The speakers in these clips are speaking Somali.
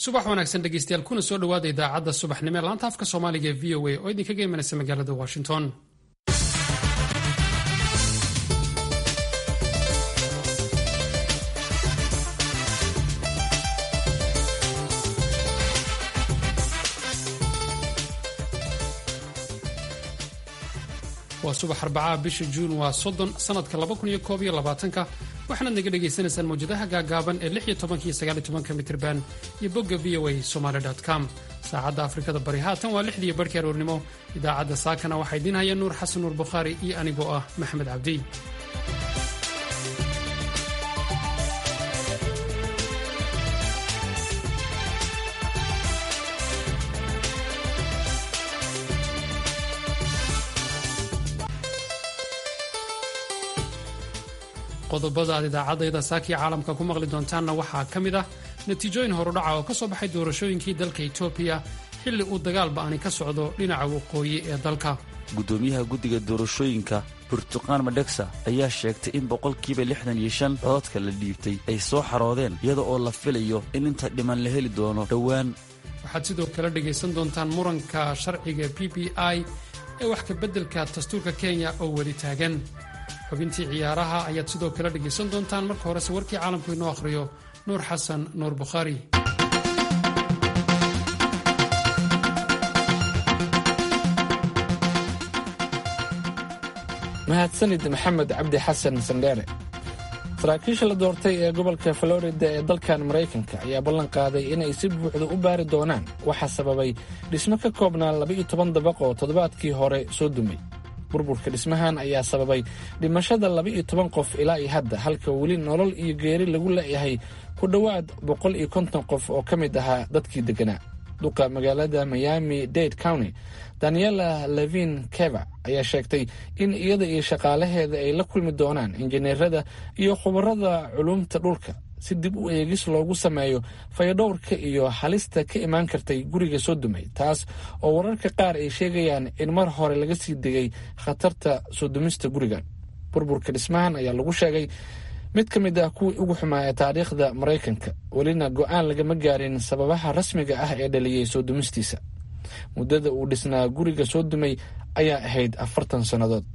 subax wanaagsan dhegeystayaal kuna soo dhowaada idaacadda subaxnimo ee laanta afka soomaaliga ee v o a oo idinkaga imanaysa magaalada washington waa subax arbacaha bisha juun waa soddon sanadka laba kun iyo koob iyo labaatanka waxaanaad naga dhagaysanaysaan mawjadaha gaagaaban ee lix iyo tobanka iyo sagaal iyo tobanka mitirban iyo bogga v o a somaali com saacadda afrikada bari haatan waa lixdiiyo barhkii aroornimo idaacadda saakana waxaa idiin haya nuur xasan nuur bukhaari iyo anigoo ah maxamed cabdi qodobada aad idaacadayda saakiya caalamka ku maqli doontaanna waxaa ka mid ah natiijooyin horudhaca oo ka soo baxay doorashooyinkii dalka etoobiya xilli uu dagaal ba'ani ka socdo dhinaca waqooyi ee dalka gudoomiyaha guddiga doorashooyinka burtuqaan madhegsa ayaa sheegtay in boqolkiiba lixdan iyo shan cododka la dhiibtay ay soo xaroodeen iyada oo la filayo in inta dhiman la heli doono dhowaan waxaad sidoo kale dhegaysan doontaan muranka sharciga b b i ee wax ka beddelka dastuurka kenya oo weli taagan xubintii ciyaaraha ayaad sidoo kale dhegaysan doontaan marka horese warkii caalamku inoo akhriyo nuur xasan nuur bukhaari mahadsanid maxamed cabdi xasan sandheere saraakiisha la doortay ee gobolka florida ee dalkan maraykanka ayaa ballan qaaday inay si buuxda u baari doonaan waxaa sababay dhismo ka koobnaa laba-iyo toban dabaq oo toddobaadkii hore soo dumay burburka dhismahan ayaa sababay dhimashada laba-iyo toban qof ilaa iyo hadda halka weli nolol iyo geeri lagu leeyahay ku dhowaad boqol iyo konton qof oo ka mid ahaa dadkii degganaa duqa magaalada miami dade county daniela levin keva ayaa sheegtay in iyada iyo shaqaalaheeda ay la kulmi doonaan injineerada iyo khubarada culumta dhulka si dib u eegis loogu sameeyo fayadhowrka iyo halista ka imaan kartay guriga soo dumay taas oo wararka qaar ay sheegayaan in mar hore laga sii degay khatarta soo dumista gurigan burburka dhismahan ayaa lagu sheegay mid ka mid ah kuwii ugu xumaa ee taariikhda maraykanka welina go-aan lagama gaarin sababaha rasmiga ah ee dhaliyey soo dumistiisa muddada uu dhisnaa guriga soo dumay ayaa ahayd afartan sannadood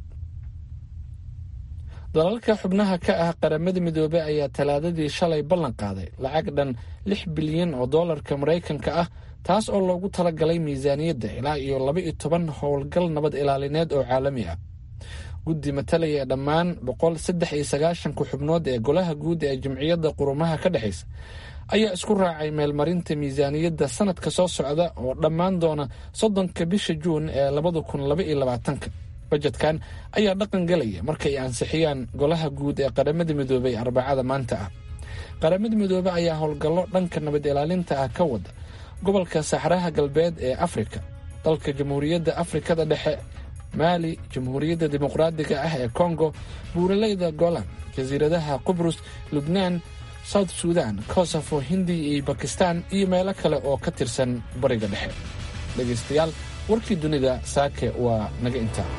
dalalka xubnaha ka ah qaramada midoobey ayaa talaadadii shalay ballan qaaday lacag dhan lix bilyan oo dollarka maraykanka ah taas oo loogu talagalay miisaaniyadda ilaa iyo laba iyo toban howlgal nabad ilaalineed oo caalami ah guddi matalaya dhammaan boqol saddex iyo sagaashanka xubnood ee golaha guud ee jamciyadda qurumaha ka dhexaysa ayaa isku raacay meelmarinta miisaaniyadda sanadka soo socda oo dhammaan doona soddonka bisha juun ee labada kun laba iyo labaatanka bajetkan ayaa dhaqan galaya markay ansixiyaan golaha guud ee qaramada midoobey arbacada maanta ah qaramada midoobe ayaa howlgallo dhanka nabad ilaalinta ah ka wada gobolka saxraha galbeed ee afrika dalka jamhuuriyadda afrikada dhexe maali jamhuuriyadda dimuqraadiga ah ee kongo buuraleyda golan jasiiradaha qubrus lubnaan south sudan kosofo hindiya iyo bakistan iyo meelo kale oo ka tirsan bariga dhexe dhegaystayaal warkii dunida saake waa naga intaa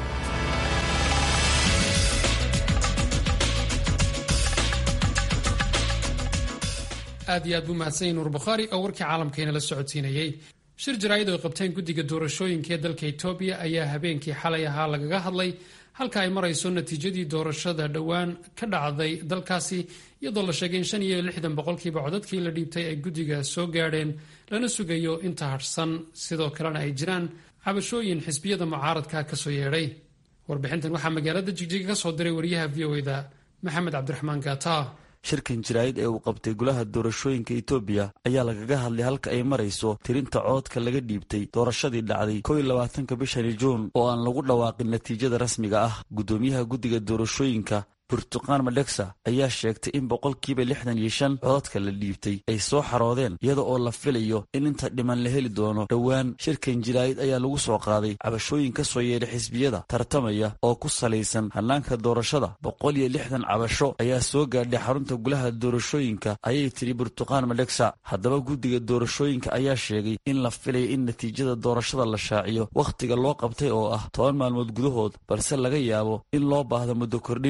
aad iyo aad buu mahadsan nuur bukhaari oo warkii caalamkayna la socodsiinayey shir jaraa'id oo qabteen guddiga doorashooyinka ee dalka etoobiya ayaa habeenkii xalay ahaa lagaga hadlay halka ay marayso natiijadii doorashada dhowaan ka dhacday dalkaasi iyadoo la sheegay in shan iyo lixdan boqolkiiba codadkii la dhiibtay ay guddiga soo gaadheen lana sugayo inta hadhsan sidoo kalena ay jiraan cabashooyin xisbiyada mucaaradka kasoo yeedhay warbixintan waxaa magaalada jigjiga ka soo diray wariyaha v o eda maxamed cabdiraxmaan gaata shirkan jaraa'id ee uu qabtay golaha doorashooyinka etoobiya ayaa lagaga hadlay halka ay marayso tirinta cododka laga dhiibtay doorashadii dhacday kow iyo labaatanka bishani juun oo aan lagu dhawaaqin natiijada rasmiga ah guddoomiyaha guddiga doorashooyinka burtuqaan madhegsa ayaa sheegtay in boqolkiiba lixdan iyo shan cododka la dhiibtay ay soo xaroodeen iyada oo la filayo in inta dhiman la heli doono dhowaan shirkan jaraa'id ayaa lagu soo qaaday cabashooyin ka soo yeedhay xisbiyada tartamaya oo ku salaysan hannaanka doorashada boqol iyo lixdan cabasho ayaa soo gaadhay xarunta gulaha doorashooyinka ayay tidhi burtuqaan madhegsa haddaba guddiga doorashooyinka ayaa sheegay in la filaya in natiijada doorashada la shaaciyo wakhtiga loo qabtay oo ah toban maalmood gudahood balse laga yaabo in loo baahdo muddo kordhin iyo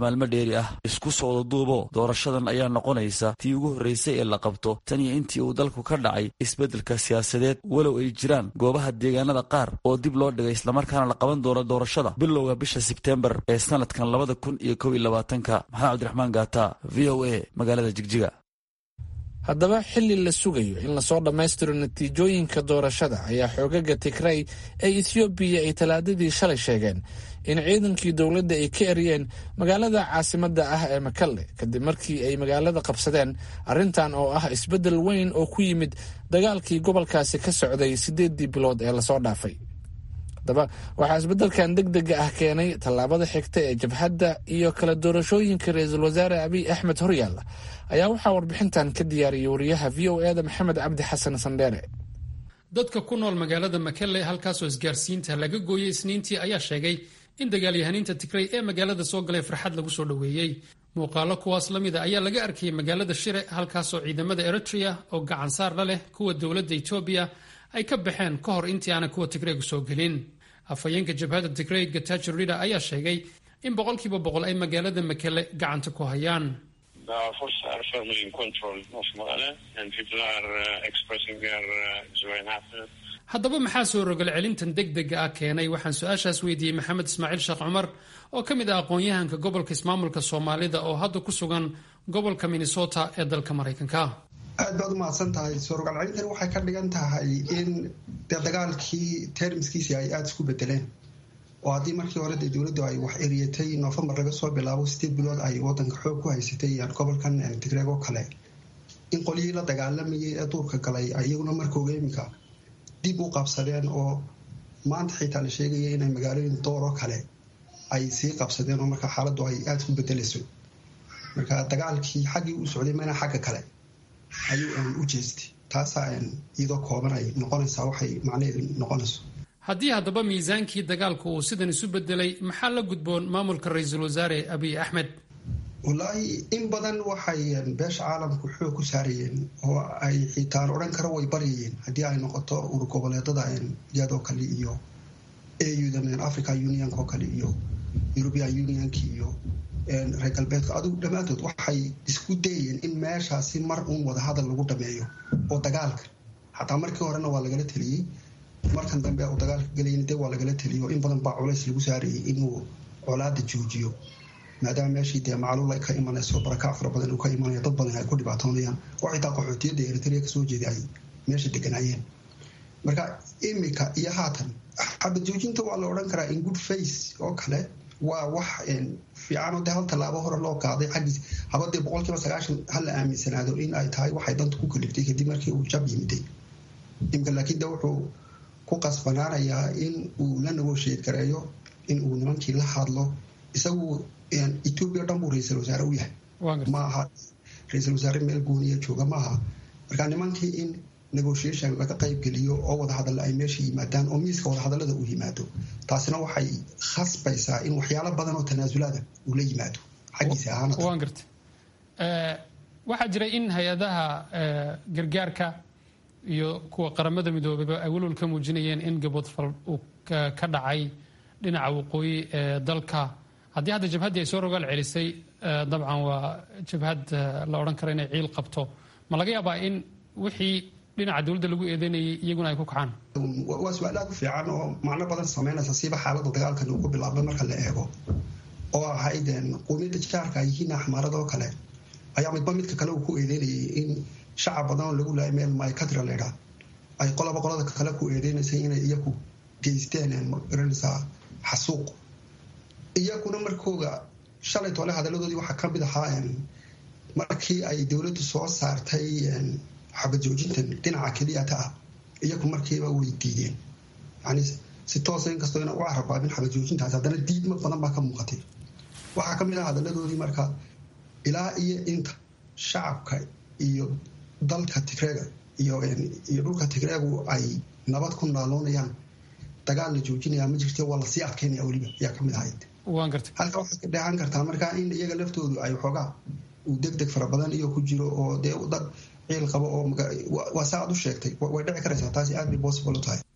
maalmo dheeri ah isku sooda duubo doorashadan ayaa noqonaysa tii ugu horreysay ee la qabto tan iyo intii uu dalku ka dhacay isbeddelka siyaasadeed walow ay jiraan goobaha deegaanada qaar oo dib loo dhigay islamarkaana la qaban doono doorashada bilowga bisha sebteembar ee sanadkan labada kun iyo kow iyo labaatanka maxamed cabdiraxmaan gaata v o a magaalada jigjiga haddaba xilli la sugayo in lasoo dhammaystiro natiijooyinka doorashada ayaa xoogaga tigray ee ethoobiya ay talaadadii shalay sheegeen in ciidankii dowladda ay ka eriyeen magaalada caasimadda ah ee makalle kadib markii ay magaalada qabsadeen arrintan oo ah isbeddel weyn oo ku yimid dagaalkii gobolkaasi ka socday siddeeddii bilood ee lasoo dhaafay haddaba waxaa isbeddelkan deg dega ah keenay tallaabada xigta ee jabhadda iyo kala doorashooyinka ra-iisul wasaare abiy axmed horyaalla ayaa waxaa warbixintan ka diyaariyay wariyaha v o eda maxamed cabdi xasan sandheere dadka ku nool magaalada makelle halkaasoo isgaarsiinta laga gooyey isniintii ayaa sheegay in dagaalyahaniinta tigray ee magaalada soo galay farxad lagu soo dhoweeyey muuqaalo kuwaas la mida ayaa laga arkayay magaalada shire halkaasoo ciidamada eritrea oo gacan saar la leh kuwa dowladda etoobiya ay ka baxeen ka hor intii aanay kuwa tigreygu soo gelin afhayeenka jabhadda tigrey gatajo rida ayaa sheegay in boqolkiiba boqol ay magaalada makele gacanta ku hayaan haddaba maxaa soo rogal celintan deg dega ah keenay waxaan su-aashaas weydiiyey maxamed ismaaciil sheekh cumar oo ka mid ah aqoon-yahanka gobolka ismaamulka soomaalida oo hadda ku sugan gobolka minnesota ee dalka maraykanka aad baad u mahadsan tahay soorogaal celintani waxay ka dhigan tahay in dee dagaalkii termiskiisii ay aada isku bedeleen oo haddii markii hore dee dowladdu ay wax eriyatay noofembar laga soo bilaabo sideed bilood ay wadanka xoog ku haysatay gobolkan tigreeg oo kale in qolyihii la dagaalamayay ee duurka galay iyaguna markooga iminka dib u qabsadeen oo maanta xitaa la sheegaya inay magaalooyin dooroo kale ay sii qabsadeen oo marka xaaladdu ay aada isku bedelayso marka dagaalkii xaggii u socday mana xagga kale ayuu u jeestay taasaa iyadoo kooban ay noqonaysaa waxay macnaheedu noqonayso haddii haddaba miisaankii dagaalku uu sidan isu bedelay maxaa la gudboon maamulka ra-iisul wasaare abiy axmed wallaahi in badan waxay beesha caalamku xoog ku saarayeen oo ay xitaan odhan karo way baryayeen haddii ay noqoto urgoboleedada iyadoo kale iyo auda africa unionk oo kale iyo european unionk iyo reer galbeedka adugu dhammaantood waxay isku dayayeen in meeshaasi mar uun wadahadal lagu dhameeyo oo dagaalka xataa markii horena waa lagala teliyey markan dambe uu dagaalka galayna de waa lagala teliyo in badan baa culays lagu saarayay inuu colaada joojiyo maadaama meeshii dee macluul ay ka imanayso barakac fara badan uu ka imanaya dad badan ay ku dhibaatoonayaan oo xitaa qaxootiyadda eritrea kasoo jeeda ay meesha deganaayeen marka imika iyo haatan xabad joojinta waa la odhan karaa in good face oo kale waa wax fiicanoo dee hal tallaabo hore loo qaaday xaggiis habadee boqolkiiba sagaashan hala aaminsanaado in ay tahay waxay danta ku kaliftay kadib markii uu jab yimiday imika laakiin de wuxuu ku qasbanaanayaa in uu la nagosheed gareeyo in uu nimankii la hadlo isagu etoobiya o dhan buu ra-iisul wasaare u yahay ma aha ra-iisul wasaare meel gooniya jooga maaha marka nimankii in negotiation laga qaybgeliyo oo wadahadalla ay meesha yimaadaan oo miiska wadahadallada uu yimaado taasina waxay khasbaysaa in waxyaalo badan oo tanaasulaada uu la yimaado xaggiisa ahaan garta waxaa jiray in hay-adaha gargaarka iyo kuwa qaramada midoobeyba ay welwal ka muujinayeen in gaboodfal uu ka dhacay dhinaca waqooyi ee dalka haddii hadda jabhaddii ay soo rogaal celisay dabcan waa jabhad la odhan karo inay ciil qabto ma laga yaabaa in wixii dhinaca dowladda lagu eedeynayay iyaguna ay ku kacaan waa su-aal aad u fiican oo macno badan sameynaysa siiba xaaladda dagaalkan uu ku bilaabay marka la eego oo ahayd quumiyadda jaarka ay yihiin axmaarada oo kale ayaa midba midka kale uu ku eedeynayay in shacab badan oo lagu laayay meel mycatra laydhaa ay qolaba qolada kale ku eedeynaysay inay iyaku geysteen magaranaysaa xasuuq iyaguna markooga shalay toole hadaladoodii waxaa kamid ahaa markii ay dowladdu soo saartay xabad joojintan dhinaca keliyata ah iyagu markiiba way diideen yani si toosa inkastoo ina u carabaabin xabad joojintaas haddana diidma badan baa ka muuqatay waxaa kamid ah hadaladoodii marka ilaa iyo inta shacabka iyo dalka tigreega iyo dhulka tigreegu ay nabad ku naaloonayaan dagaal la joojinaya ma jirte waa lasii adkeynaya weliba ayaa kamid ahayd halka waxaad ka dheehan kartaa marka in iyaga laftoodu ay xoogaa uu deg deg fara badan iyo ku jiro oo dee dad ciil qabo oo waa saa aad u sheegtay way dhici karaysaa taasi aad bay possible u tahay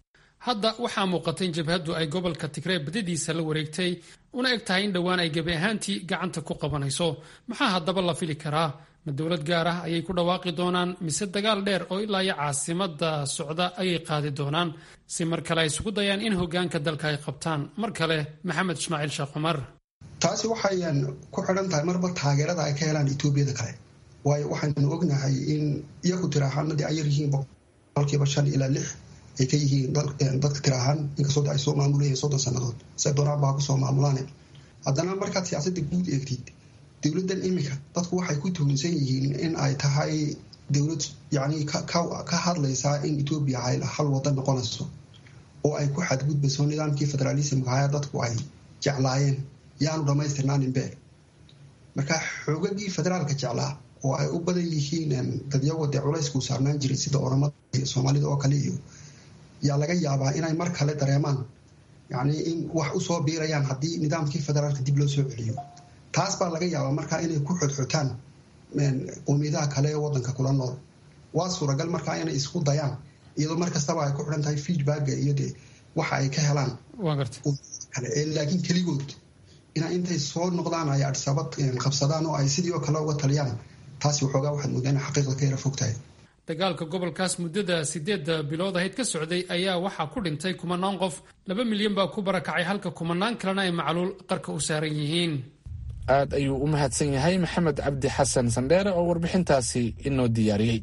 hadda waxaa muuqatay in jabhaddu ay gobolka tigree badadiisa la wareegtay una eg tahay in dhowaan ay gebi ahaantii gacanta ku qabanayso maxaa haddaba la fili karaa ma dowlad gaar ah ayay ku dhawaaqi doonaan mise dagaal dheer oo ilaa iyo caasimada socda ayay qaadi doonaan si mar kale ay isugu dayaan in hogaanka dalka ay qabtaan mar kale maxamed ismaaciil sheekh cumar taasi waxayan ku xidhan tahay marba taageerada ay ka helaan etoobiyada kale waayo waxaynu ognahay in iyagu tiraahaanadii ay yaryihiin boqolkiiba shan ilaa lix ay ka yihiin dadka tiraahaan inkastoo ay soo maamulayeen soddon sannadood se doonaanbaa kusoo maamulaane haddana markaad siyaasadda guud eegtid dowladdan iminka dadku waxay ku tuhunsan yihiin in ay tahay dowlad yacni ka hadlaysaa in etoobiya hal wadan noqonayso oo ay ku xadgudbayso nidaamkii federaalismka haya dadku ay jeclaayeen yaanu dhammaystirnaaninbe marka xoogagii federaalka jeclaa oo ay u badan yihiin dadyago dee culaysku saarnaan jiray sida oramada iyo soomaalida oo kale iyo yaa laga yaabaa inay mar kale dareemaan yacni in wax usoo biirayaan haddii nidaamkii federaalka dib loo soo celiyo taas baa laga yaabaa markaa inay ku xodxotaan qowmiyadaha kale ee wadanka kula nool waa suuragal markaa inay isku dayaan iyadoo mar kastaba ay ku xidhan tahay feedbacka iyo de waxa ay ka helaan kale laakiin keligood ina intay soo noqdaan ay adisabad qabsadaan oo ay sidii oo kale uga taliyaan taasi waxoogaa waxaad moodaa ina xaqiiqda ka yara fog tahay dagaalka gobolkaas muddada sideedda bilood ahayd ka socday ayaa waxaa ku dhintay kumanaan qof laba milyan baa ku barakacay halka kumanaan kalena ay macluul qarka u saaran yihiin aad ayuu u mahadsan yahay maxamed cabdi xasan sandheere oo warbixintaasi inoo diyaariyey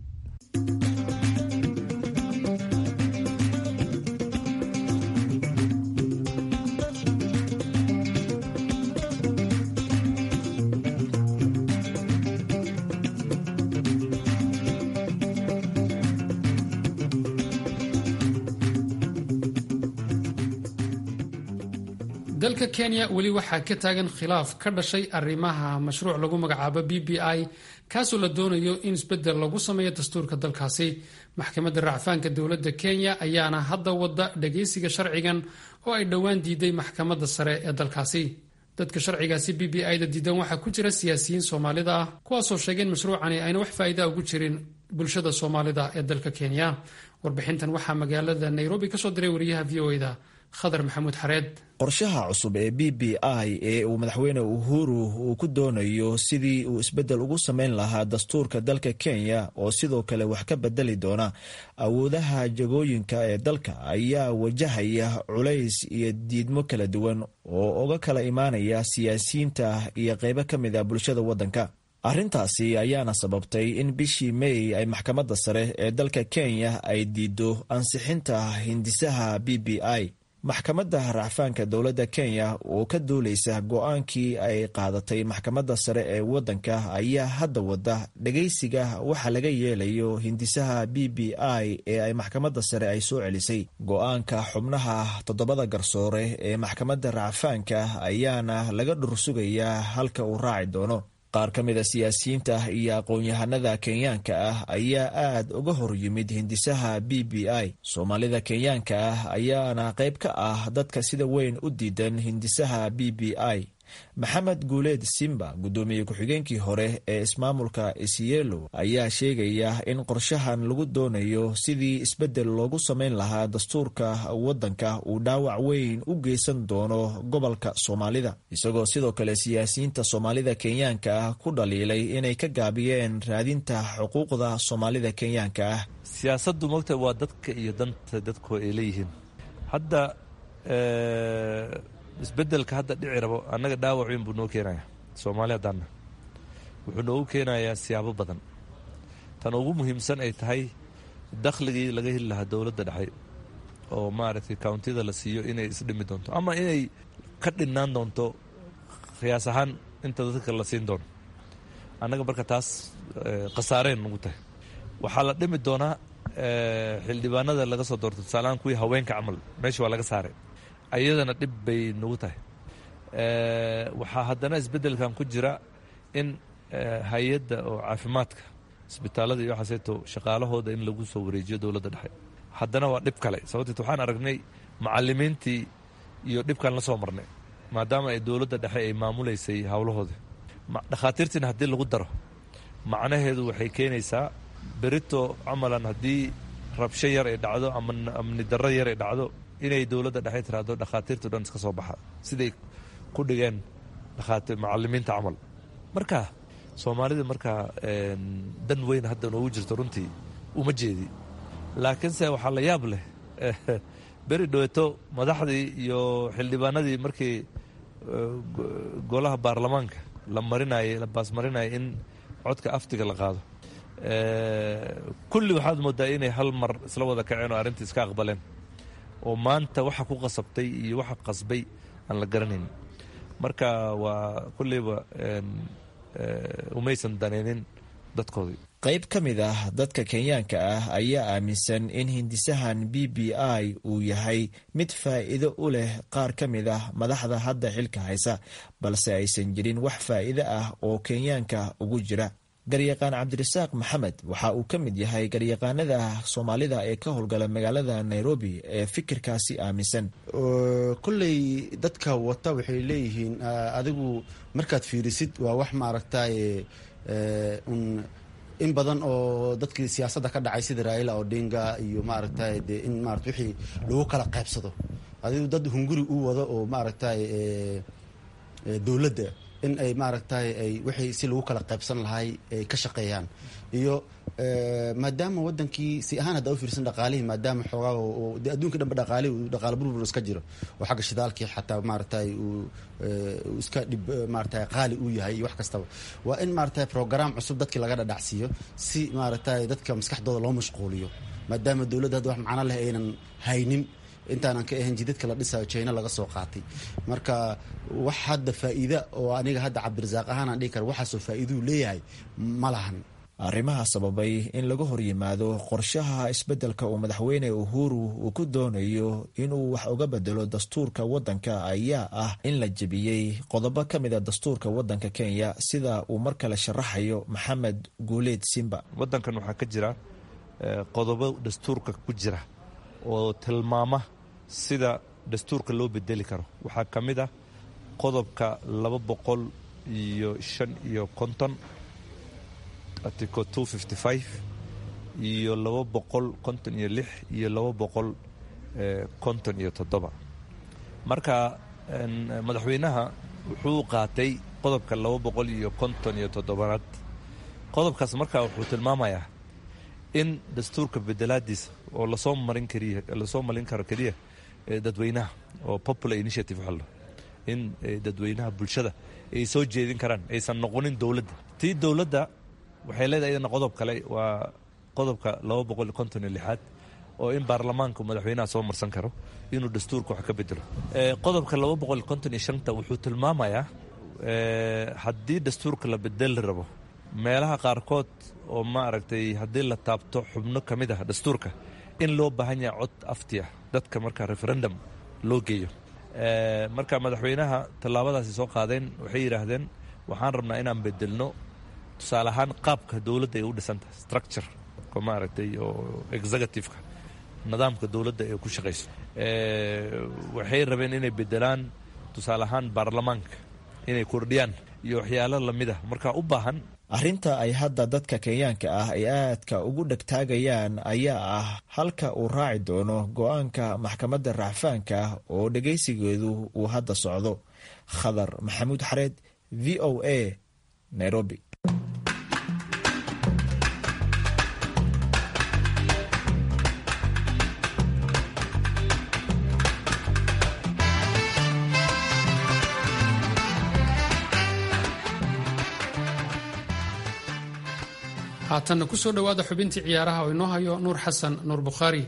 dalka kenya weli waxaa ka taagan khilaaf ka dhashay arrimaha mashruuc lagu magacaabo b b i kaasoo la doonayo in isbeddel lagu sameeyo dastuurka dalkaasi maxkamadda racfaanka dowladda kenya ayaana hadda wadda dhagaysiga sharcigan oo ay dhowaan diiday maxkamadda sare ee dalkaasi dadka sharcigaasi b b i da diidan waxaa ku jira siyaasiyiin soomaalida ah kuwaasoo sheegay in mashruucani ayna wax faa'iida ugu jirin bulshada soomaalida ee dalka kenya warbixintan waxaa magaalada nairobi kasoo diray wariyaha v o da khadar maxamuud xareed qorshaha cusub ee b b i ee uu madaxweyne uhuru uu ku doonayo sidii uu isbeddel ugu samayn lahaa dastuurka dalka kenya oo sidoo kale wax ka bedeli doona awoodaha jagooyinka ee dalka ayaa wajahaya culays iyo diidmo kala duwan oo uga kala imaanaya siyaasiyiinta iyo qeybo ka mid a bulshada waddanka arrintaasi ayaana sababtay in bishii may ay maxkamadda sare ee dalka kenya ay diido ansixinta hindisaha b b i maxkamadda racfaanka dowladda kenya oo ka duuleysa go-aankii ay qaadatay maxkamadda sare ee waddanka ayaa hadda wadda dhagaysiga waxa laga yeelayo hindisaha b b i ee ay maxkamadda sare ay soo celisay go-aanka xubnaha toddobada garsoore ee maxkamadda racfaanka ayaana laga dhursugayaa halka uu raaci doono qaar ka mida siyaasiyiinta iyo aqoon-yahanada kenyaanka ah ayaa aad uga hor yimid hindisaha b b i soomaalida kenyaanka ah ayaana qayb ka ah dadka sida weyn u diidan hindisaha b b i maxamed guuleed simba guddoomiye ku-xigeenkii hore ee ismaamulka isielo ayaa sheegaya in qorshahan lagu doonayo sidii isbeddel loogu samayn lahaa dastuurka waddanka uu dhaawac weyn u geysan doono gobolka soomaalida isagoo sidoo kale siyaasiyiinta soomaalida kenyaanka ah ku dhaliilay inay ka gaabiyeen raadinta xuquuqda soomaalida kenyaanka ah siyaasaddu mogta waa dadka iyo danta dadku ay leeyihiin hadda isbedelka hadda dhici rabo annaga dhaawac weyn buu noo keenayaa soomaali haddaanna wuxuu noogu keenayaa siyaabo badan tan ugu muhiimsan ay tahay dakhligii laga heli lahaa dowladda dhexe oo maaragtay countida la siiyo inay isdhimi doonto ama inay ka dhinnaan doonto khiyaas ahaan inta dadka la siin doono annaga marka taas khasaareen nagu tahay waxaa la dhimi doonaa xildhibaanada laga soo doorto tusaalahaan kuwii haweenka camal meesha waa laga saaray ayadana dhib bay nagu tahay waxaa haddana isbeddelkan ku jira in hay-adda oo caafimaadka isbitaalada iyo waxaaseeto shaqaalahooda in lagu soo wareejiyo dowladda dhexe haddana waa dhib kale sababteet waxaan aragnay macalimiintii iyo dhibkan la soo marnay maadaama ay dowladda dhexe ay maamulaysay howlahooda dhakhaatiirtiina haddii lagu daro macnaheedu waxay keenaysaa berito camalan haddii rabsho yar ay dhacdo ama amni darro yar ay dhacdo inay dowladda dhexe tiraahdo dhakhaatiirtu dhan iska soo baxa siday ku dhigeen dhakhaatiir macalimiinta camal marka soomaalida markaa dan weyn hadda noogu jirto runtii uma jeedi laakiinse waxaa la yaab leh beri dhoweto madaxdii iyo xildhibaanadii markii golaha baarlamaanka la marinayay la baasmarinayay in codka aftiga la qaado kulli waxaad moodaa inay hal mar isla wada kaceen oo arrintii iska aqbaleen oo maanta waxa ku qasabtay iyo waxa qasbay aan la garanayn marka waa kulleyba umaysan daneynin dadkoodii qayb ka mid ah dadka kenyaanka ah ayaa aaminsan in hindisahan b b i uu yahay mid faa'iido u leh qaar ka mid ah madaxda hadda xilka haysa balse aysan jirin wax faa'iido ah oo kenyaanka ugu jira garyaqaan cabdirasaaq maxamed waxa uu ka mid yahay garyaqaanada soomaalida ee ka howlgala magaalada nairobi ee fikirkaasi aaminsan kolley dadka wata waxay leeyihiin adigu markaad fiirisid waa wax maaragtay un in badan oo dadkii siyaasadda ka dhacay sida raila odinga iyo maaragtay de in marat wixii lagu kala qaybsado adigu dad hunguri u wado oo maaragtay dowladda in ay maaragtay ay wixii si lagu kala qaybsan lahay ay ka shaqeeyaan iyo maadaama wadankii si ahaan hadda u fiirsan dhaqaalihii maadaama xoogaa de adduunka dhanba dhaqaalihi dhaqaala burbur iska jiro oo xagga shidaalkii xataa maaragtay uu iska dhib maaragtay qaali uu yahay iyo wax kastaba waa in maaragtay program cusub dadkii laga dhadhacsiiyo si maaragtay dadka maskaxdooda loo mashquuliyo maadaama dowladda hadda wax macno leh aynan haynin intaanan ka ahayn jidadka la dhisayo jina laga soo qaatay marka wax hadda faa'iida oo aniga hadda cabdirasaaq ahaan aan dhihi kara waxaasoo faa'iiduu leeyahay ma lahan arrimaha sababay in laga hor yimaado qorshaha isbeddelka uu madaxweyne uhuru uu ku doonayo inuu wax uga bedelo dastuurka waddanka ayaa ah in la jebiyey qodobo ka mid a dastuurka waddanka kenya sida uu mar kale sharaxayo maxamed guuleed simba waddankan waxaa ka jira qodobo dastuurka ku jira oo tilmaama sida dastuurka loo bedeli karo waxaa ka mid ah qodobka laba boqol iyo shan iyo konton article two fifty five iyo laba boqol konton iyo lix iyo laba boqol konton iyo toddoba marka madaxweynaha wuxuu qaatay qodobka laba boqol iyo konton iyo toddobaad qodobkaas marka wuxuu tilmaamayaa in dastuurka bedelaadiisa oo lasoo marin kariya lasoo marin karo keliya dadweynaha oo popular initiative waxaa in dadweynaha bulshada ay soo jeedin karaan aysan noqonin dowladda tii dowladda waxay leedahay iyadana qodob kale waa qodobka laba boqol iyo konton iyo lixaad oo in baarlamaanka madaxweynaha soo marsan karo inuu dastuurka wax ka bedelo qodobka laba boqol iyo konton iyo shanta wuxuu tilmaamayaa haddii dastuurka la bedeli rabo meelaha qaarkood oo maaragtay haddii la taabto xubno ka mid ah dastuurka in loo baahan yahay cod afti ah dadka marka referendum loo geeyo marka madaxweynaha tallaabadaasi soo qaadeen waxay yidhaahdeen waxaan rabnaa inaan bedelno tusaale ahaan qaabka dowladda ay u dhisantahay structure ko maaragtay oo executiveka nidaamka dowladda ay ku shaqayso waxay rabeen inay bedelaan tusaale ahaan baarlamaanka inay kordhiyaan iyo waxyaalo lamid ah marka u baahan arrinta ay hadda dadka kenyaanka ah ay aadka ugu dhegtaagayaan ayaa ah halka uu raaci doono go-aanka maxkamadda racfaanka oo dhegaysigeedu uu hadda socdo khadar maxamuud xareed v o a nairobi haatanna ku soo dhowaada xubintii ciyaaraha oo inoo hayo nuur xasan nuur bukhaari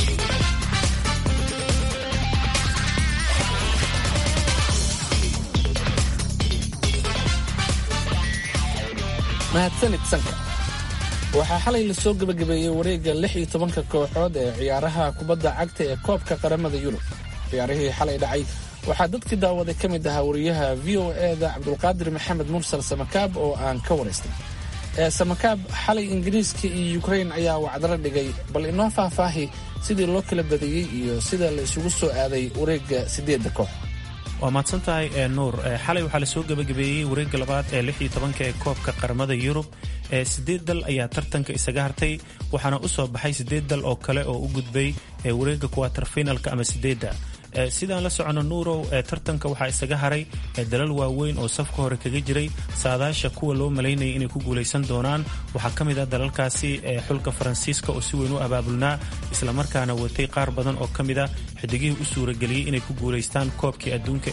mahadsanid sanka waxaa xalay lasoo gebagabeeyey wareegga lix iyo tobanka kooxood ee ciyaaraha kubadda cagta ee koobka qaramada yurub ciyaarihii xalay dhacay waxaa dadkii daawaday ka mid ahaa wariyaha v o e-da cabdulqaadir maxamed mursal samakaab oo aan ka waraystay samakaab xalay ingiriiska iyo ukrain ayaa wacdalo dhigay bal inoo faahfaahi sidii loo kala badiyey iyo sida la isugu soo aaday wareegga siddeedda koox waa mahadsan tahay nuur xalay waxaa lasoo gebagabeeyey wareegga labaad ee lix iyo tobanka ee koobka qaramada yurub sideed dal ayaa tartanka isaga hartay waxaana u soo baxay sideed dal oo kale oo u gudbay wareegga kuwatar finalka ama sideedda sidaan la socono nuurow tartanka waxaa isaga haray dalal waaweyn oo safka hore kaga jiray saadaasha kuwa loo malaynayay inay ku guulaysan doonaan waxaa ka mid ah dalalkaasi xulka faransiiska oo si weyn u abaabulnaa islamarkaana watay qaar badan oo ka mid ah xidigihii u suurageliyey inay ku guulaystaan koobkii adduunka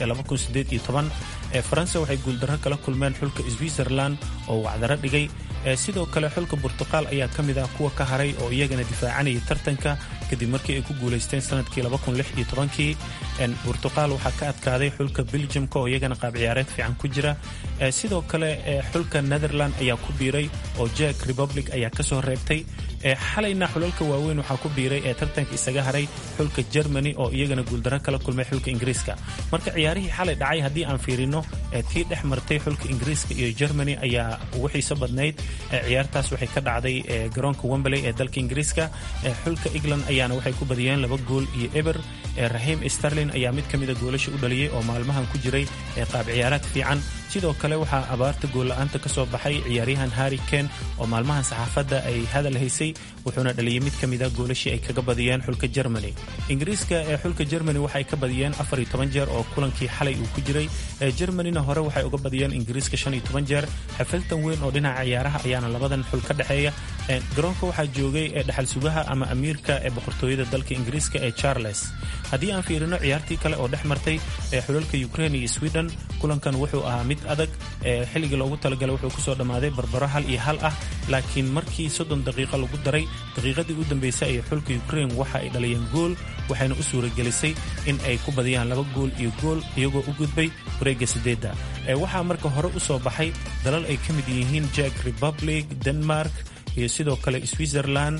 ee faransa waxay guuldarro kala kulmeen xulka switzerland oo wacdaro dhigay sidoo kale xulka burtuqaal ayaa ka mid ah kuwa ka haray oo iyagana difaacanayay tartanka kadib markii ay ku guulaysteen sanadkii kii burtuqaal waxaa ka adkaaday xulka beljamka oo iyagana qaab ciyaareed fiican ku jira sidoo kale xulka netherland ayaa ku biiray oo jack republic ayaa kasoo reebtay xalayna xulalka waaweyn waxaa ku biiray ee tartanka isaga haray xulka germany oo iyagana guuldarro kala kulmay xulka ingiriiska marka ciyaarihii xalay dhacay haddii aan fiirino tii dhex martay xulka ingiriiska iyo germany ayaa ugu xiiso badnayd ciyaartaas waxay ka dhacday garoonka wembley ee dalka ingiriiska xulka england ayaana waxay ku badiyeen laba gool iyo eber rahim sterlin ayaa mid ka mida goolasha u dhaliyey oo maalmahan ku jiray qaab ciyaaraad fiican sidoo kale waxaa abaarta goolla-aanta ka soo baxay ciyaaryahan harri ken oo maalmahan saxaafadda ay hadal haysay wuxuuna dhaliyey mid ka mida goolashii ay kaga badiyeen xulka germany ingiriiska ee xulka germany waxay ka badiyeen afar iyo toban jeer oo kulankii xalay uu ku jiray germanyna hore waxay uga badiyeen ingiriiska shan iyo toban jeer xafaltan weyn oo dhinaca ciyaaraha ayaana labadan xul ka dhexeeya garoonka waxaa joogay dhaxal sugaha ama amiirka ee boqortooyada dalka ingiriiska ee charles haddii aan fiirino ciyaartii kale oo dhex martay xulalka ukraine iyo sweden kulankan wuxuu ahaa mid adag xilligii loogu talagalay wuxuu kusoo dhammaaday barbaro hal iyo hal ah laakiin markii soddon daqiiqo lagu daray daqiiqadii u dambeysay ee xulka ukraine waxa ay dhaliyeen gool waxayna u suuragelisay in ay ku badiyaan laba gool iyo gool iyagoo u gudbay wareegga sideedda waxaa marka hore u soo baxay dalal ay ka mid yihiin jack republic denmark iyo sidoo kale switzerland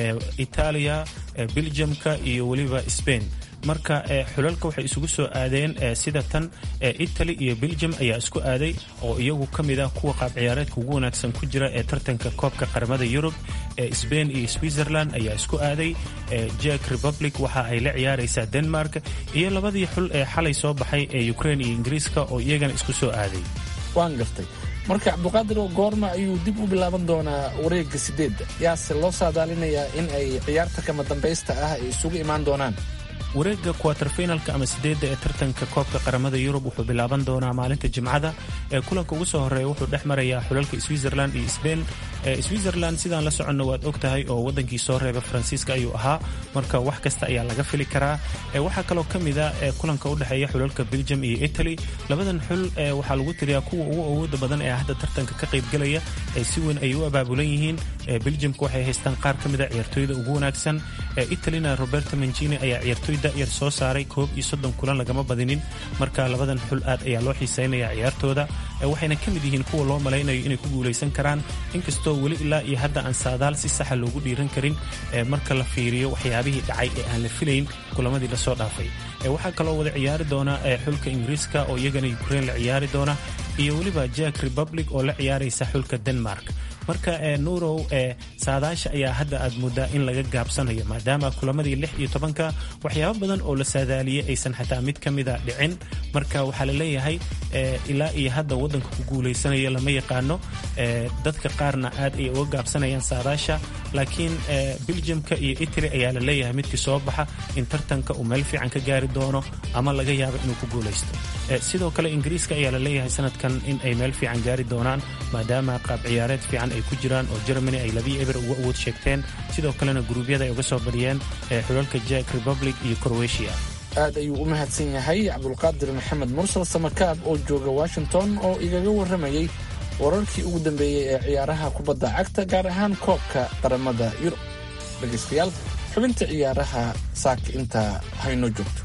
itaaliya beljamka iyo weliba spain marka xulalka waxay isugu soo aadeen sida tan italy iyo belgium ayaa isku aaday oo iyagu ka mid ah kuwa qaab ciyaareedka ugu wanaagsan ku jira ee tartanka koobka qaramada yurub spain iyo switzerland ayaa isku aaday jack republic waxa ay la ciyaaraysaa denmark iyo labadii xul ee xalay soo baxay ee ukraine iyo ingiriiska oo iyagana isku soo aaday waan gartay marka cabdiqaadir goorma ayuu dib u bilaaban doonaa wareegga sideedda yaase loo saadaalinayaa in ay ciyaarta kama dambaysta ah ay isugu imaan doonaan wareegga kuwaterfinalka ama sideedda ee tartanka koobka qaramada yurub wuxuu bilaaban doonaa maalinta jimcada ee kulanka ugu soo horeeya wuxuu dhex marayaa xulalka switzerland iyo sbain switzerland sidaan la soconno waad og tahay oo wadankii soo reeba faransiiska ayuu ahaa marka wax kasta ayaa laga fili karaa waxaa kaloo ka mid a kulanka u dhexeeya xulalka belgium iyo italy labadan xul waxaa lagu tiriyaa kuwa ugu awooda badan ee hadda tartanka ka qaybgelaya si weyn ayay u abaabulan yihiin belgiumka waxay haystaan qaar ka mida ciyaartooyda ugu wanaagsan italina roberto mancini ayaa ciyaartooy da'yar soo saaray koob iyo soddon kulan lagama badinin marka labadan xul aad ayaa loo xiiseynaya ciyaartooda waxayna ka mid yihiin kuwa loo malaynayo inay ku guulaysan karaan inkastoo weli ilaa iyo hadda aan saadaal si saxa loogu dhiiran karin marka la fiiriyo waxyaabihii dhacay ee aan la filayn kulamadii lasoo dhaafay waxaa kaloo wada ciyaari doona xulka ingiriiska oo iyagana ukraine la ciyaari doona iyo weliba jack republic oo la ciyaaraysa xulka denmark marka nuurow saadaasha ayaa hadda aad moodaa in laga gaabsanayo maadaama kulamadii lix iyo tobanka waxyaabo badan oo la saadaaliyey aysan xataa mid ka mida dhicin marka waxaa la leeyahay ilaa iyo hadda waddanka ku guulaysanaya lama yaqaano dadka qaarna aad ay uga gaabsanayaan saadaasha laakiin beljamka iyo italy ayaa la leeyahay midkii soo baxa in tartanka uu meel fiican ka gaari doono ama laga yaabo inuu ku guulaysto sidoo kale ingiriiska ayaa la leeyahay sanadkan in ay meel fiican gaari doonaan maadaama qaab ciyaareed fiican ay ku jiraan oo germany ay labii eber uga awood sheegteen sidoo kalena guruubyada ay uga soo badiyeen xulalka jack republic iyo croatia aad ayuu u mahadsan yahay cabdulqaadir maxamed mursal samakaab oo jooga washington oo igaga warramayey wararkii ugu dambeeyey ee ciyaaraha kubadda cagta gaar ahaan koobka qaramada yurub dhegaystayaal xubinta ciyaaraha saaka intaa haynoo joogto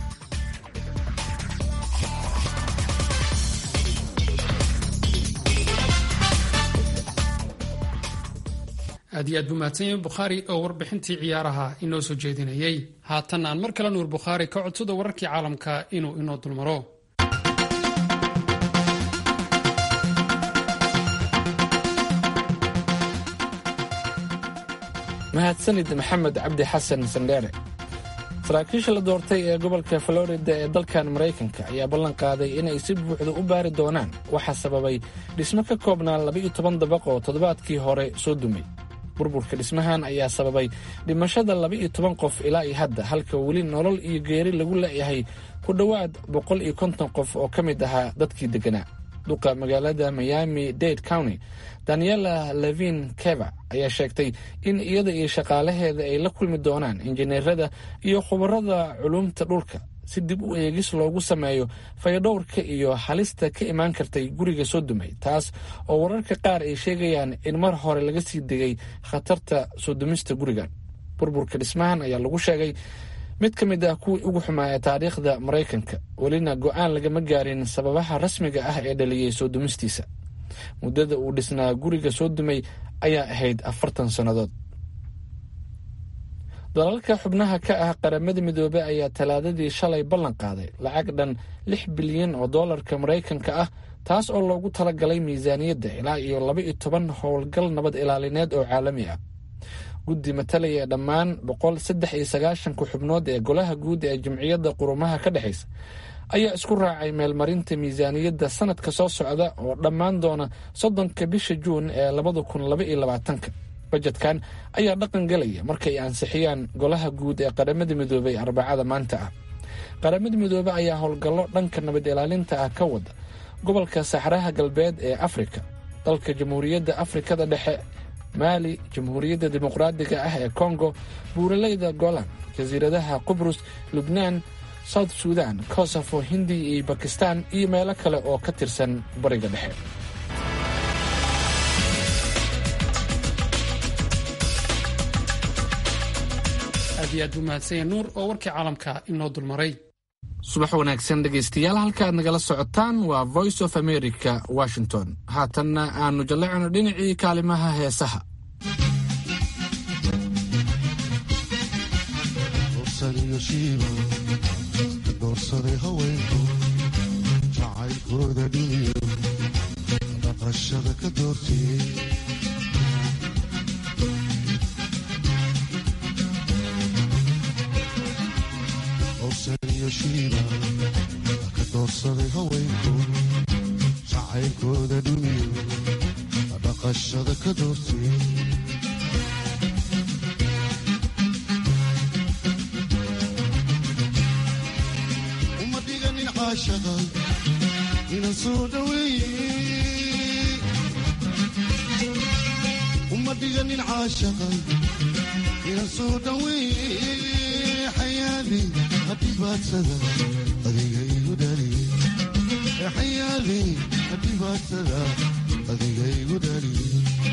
aad iyo aad buu mahadsan yahay bukhaari oo warbixintii ciyaaraha inoo soo jeedinayay haatan aan mar kale nuur bukhaari ka codsada wararkii caalamka inuu inoo dulmaro mahadsanid maxamed cabdi xasan sandheere saraakiisha la doortay ee gobolka florida ee dalkan maraykanka ayaa ballan qaaday inay si buuxda u baari doonaan waxaa sababay dhismo ka koobnaa laba-iyo toban dabaq oo toddobaadkii hore soo dumay burburka dhismahan ayaa sababay dhimashada laba-iyo toban qof ilaa iyo hadda halka weli nolol iyo geeri lagu leeyahay ku dhowaad boqol iyo konton qof oo ka mid ahaa dadkii degganaa duqa magaalada miami dade county daniela levin keva ayaa sheegtay in iyada iyo shaqaalaheeda ay la kulmi doonaan injineerada iyo khubarada culumta dhulka si dib u eegis loogu sameeyo fayadhowrka iyo halista ka imaan kartay guriga soo dumay taas oo wararka qaar ay sheegayaan in mar hore laga sii degay khatarta soo dumista gurigan burburka dhismahan ayaa lagu sheegay mid ka mid ah kuwii ugu xumaa ee taariikhda maraykanka welina go-aan lagama gaarin sababaha rasmiga ah ee dhaliyey soo dumistiisa muddada uu dhisnaa guriga soo dumay ayaa ahayd afartan sannadood dalalka xubnaha ka ah qaramada midoobey ayaa talaadadii shalay ballan qaaday lacag dhan lix bilyan oo dollarka maraykanka ah taas oo loogu talagalay miisaaniyadda ilaa iyo laba iyo toban howlgal nabad ilaalineed oo caalami ah guddi matalaya dhammaan boqol saddex iyo sagaashanka xubnood ee golaha guud ee jamciyadda qurumaha ka dhexaysa ayaa isku raacay meelmarinta miisaaniyadda sanadka soo socda oo dhammaan doona soddonka bisha juun ee labada kun laba iyo labaatanka bajetkan ayaa dhaqan galaya markay ansixiyaan golaha guud ee qaramada midoobey arbacada maanta ah qaramada midoobe ayaa howlgallo dhanka nabad ilaalinta ah ka wada gobolka saxraha galbeed ee afrika dalka jamhuuriyadda afrikada dhexe maali jamhuuriyadda dimuqraadiga ah ee kongo buuraleyda golan jasiiradaha qubrus lubnaan south sudan kosofo hindiya iyo bakistan iyo meelo kale oo ka tirsan bariga dhexe aad iyo aad buu mahadsanya nuur oo warkii caalamka inoo dulmaray subax wanaagsan dhegaystayaal halka aad nagala socotaan waa voice of america washington haatanna aanu jallecno dhinacii kaalimaha heesaha doorsaday haweenku jacaylkooda dhiniyo dhaqashada ka doortiyey owsaniyo shiiba ka doorsaday haweenku jacaylkooda dhiniyo dhaqashada ka doortiyey inan soo dhaweeye uma dhiganin caashaqay inan soo dhaweeye xayaali hadhibaadsada adiga igu dhaliye xayaali hadhibaadsada adiga igu dhaliye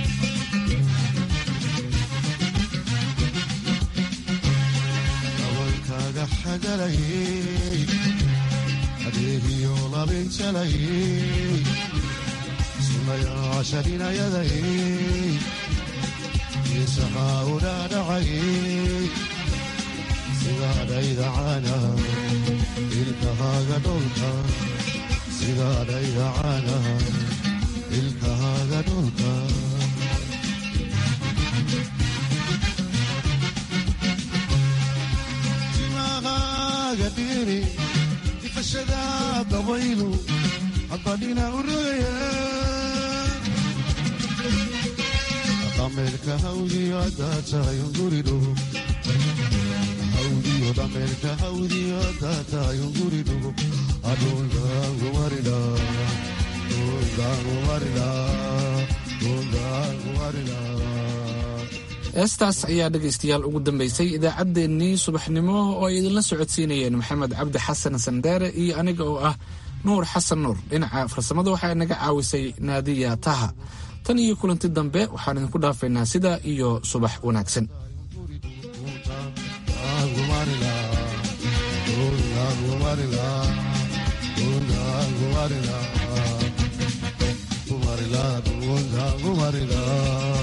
dabalkaaga xagalayey adeegiyo labinjalayey sunayaasha dhinayadayey geesahaa udhaadhacayey sidaadhaydacana ilkahaaga dholka sidaadhaydacana ilkahaaga dholka timahaaga dhiri difashada dabaylu hadbadhina u rogaya dhameerka hawdiyo haddaad tahay unguri dhugo hawdiyo dhameerka hawdiyo haddaad tahay unguri dhugo adhuldaangumarida dhuldaangumarida dhuldaangumarida heestaas ayaa dhegaystayaal ugu dambaysay idaacaddeenii subaxnimo oo ay idinla socodsiinayeen maxamed cabdi xasan sandheere iyo aniga oo ah nuur xasan nuur dhinaca farsamada waxaa naga caawisay naadiya taha tan iyo kulanti dambe waxaan idinku dhaafaynaa sidaa iyo subax wanaagsan Gumarila,